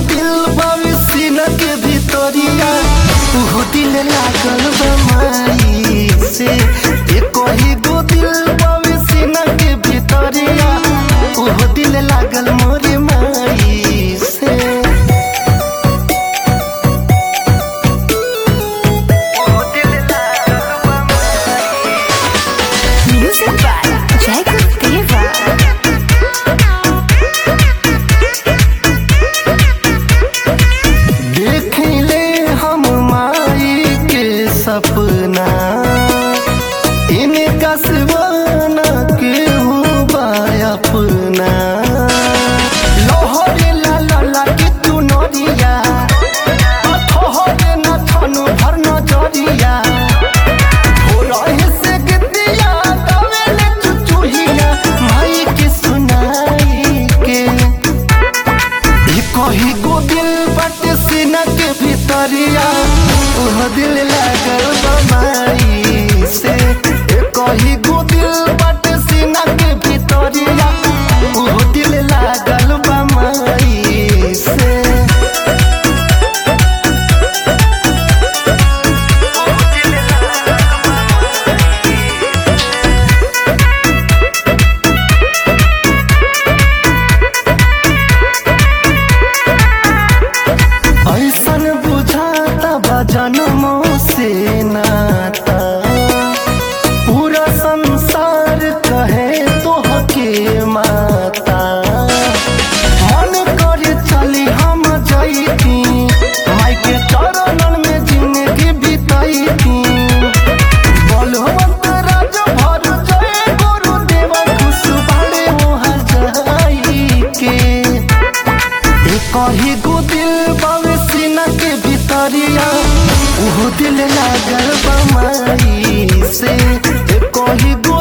दिल बावे सीना के भीतरिया उहो दिल लागल बा माई से एक ही गो दिल बावे सीना के भीतरिया उहो दिल लागल मोरे माई से उहो दिल लागल बा Music by Jacob Deva. देखले हम माई के सपना इनका सिवाना के हुआ अपना लोहरे ला ला ला के तू नरिया ठहरे न थनु भर नजरिया हो रहे से गिद्दिया दवेले चुचुहिया माई के सुनाई के ई कही गो दिल बट सीना के भीतरिया ओह दिल लागल बमाई से ए कही गो दिल बट सीना के भीतरिया ओह दिल लागल बमाई से ऐसन बुझाता बा जन्मों से नाता पूरा संसार कहे तो हके माता मन करे चली हम जैती माई के चरणन में जिंदगी बितैती बलवंत राज भर जय गुरुदेव खुश बड़े वहाँ जाई के एक ही गो दिल बावे सीना के भीतरिया उहो दिल लागल बमाई से एक ही गो